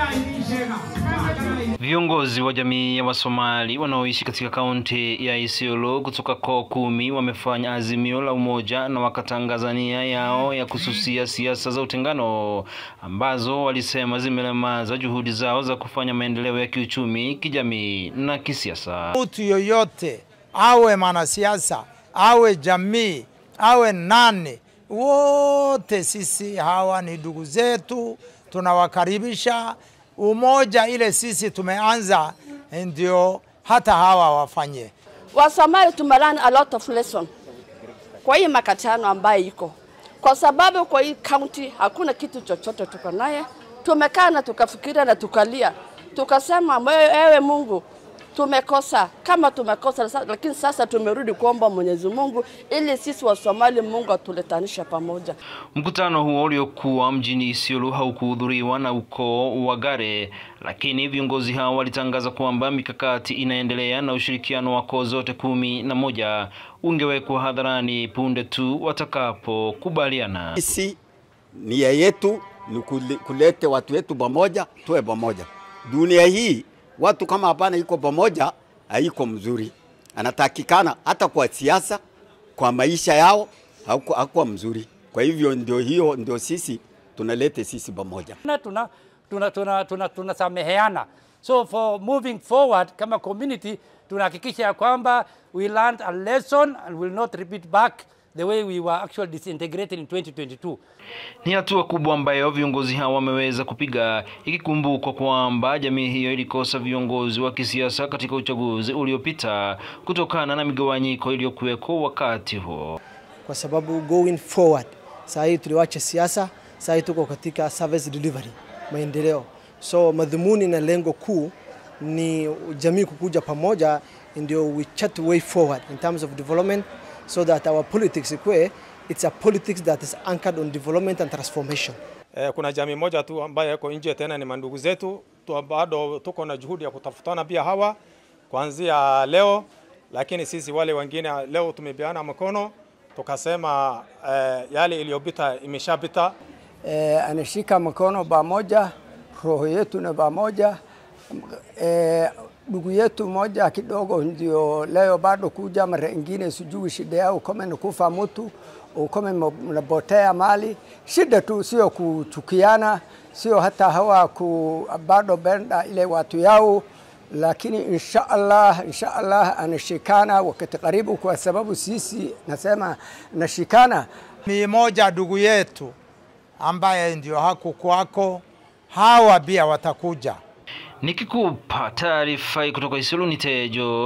Viongozi wa jamii ya Wasomali wanaoishi katika kaunti ya Isiolo kutoka koo kumi wamefanya azimio la umoja na wakatangaza nia yao ya kususia siasa za utengano ambazo walisema zimelemaza juhudi zao za kufanya maendeleo ya kiuchumi, kijamii na kisiasa. Mtu yoyote awe mwanasiasa, awe jamii, awe nani, wote sisi hawa ni ndugu zetu, tunawakaribisha. Umoja ile sisi tumeanza ndio hata hawa wafanye. Wasomali tumelearn a lot of lesson kwa hii makatano ambayo iko, kwa sababu kwa hii county hakuna kitu chochote tuko naye. Tumekaa na tukafikiria na tukalia, tukasema ewe Mungu, tumekosa kama tumekosa, lakini sasa tumerudi kuomba Mwenyezi Mungu ili sisi wa Somali Mungu atuletanisha pamoja. Mkutano huo uliokuwa mjini Isiolo haukuhudhuriwa na ukoo wa Gare, lakini viongozi hao walitangaza kwamba mikakati inaendelea na ushirikiano wa koo zote kumi na moja ungewekwa hadharani punde tu watakapokubaliana. Sisi nia yetu ni kulete watu wetu pamoja, tuwe pamoja. Dunia hii watu kama hapana iko pamoja, haiko mzuri. Anatakikana hata kwa siasa, kwa maisha yao hakuwa mzuri. Kwa hivyo ndio hiyo ndio sisi tunalete sisi pamoja, tuna tuna tuna tuna tunasameheana. So for moving forward kama community tunahakikisha ya kwamba we learned a lesson and will not repeat back the way we were actually disintegrated in 2022. Ni hatua kubwa ambayo viongozi hao wameweza kupiga, ikikumbukwa kwamba jamii hiyo ilikosa viongozi wa kisiasa katika uchaguzi uliopita kutokana na migawanyiko iliyokuweko wakati huo. Kwa sababu going forward, saa hii tuliwacha siasa, saa hii tuko katika service delivery, maendeleo. So madhumuni na lengo kuu ni jamii kukuja pamoja, ndio we chart way forward in terms of development so that our politics ikwe it's a politics that is anchored on development and transformation. Eh, kuna jamii moja tu ambayo iko nje tena ni mandugu zetu tu, bado tuko na juhudi ya kutafutana pia hawa kuanzia leo, lakini sisi wale wengine leo tumepeana mkono tukasema eh, yale iliyopita imeshapita. Eh, anashika mkono pamoja, roho yetu na pamoja ndugu eh, yetu moja kidogo ndio leo bado kuja, mara ingine sijui shida yao kama ni kufa mtu ukome mnapotea mali. Shida tu sio kuchukiana, sio hata hawa ku bado benda ile watu yao, lakini insha Allah, insha Allah anashikana wakati karibu, kwa sababu sisi nasema nashikana ni moja ndugu yetu ambaye ndio haku kwako, hawa pia watakuja. Nikikupa taarifa kutoka Isiolo ni Tejo.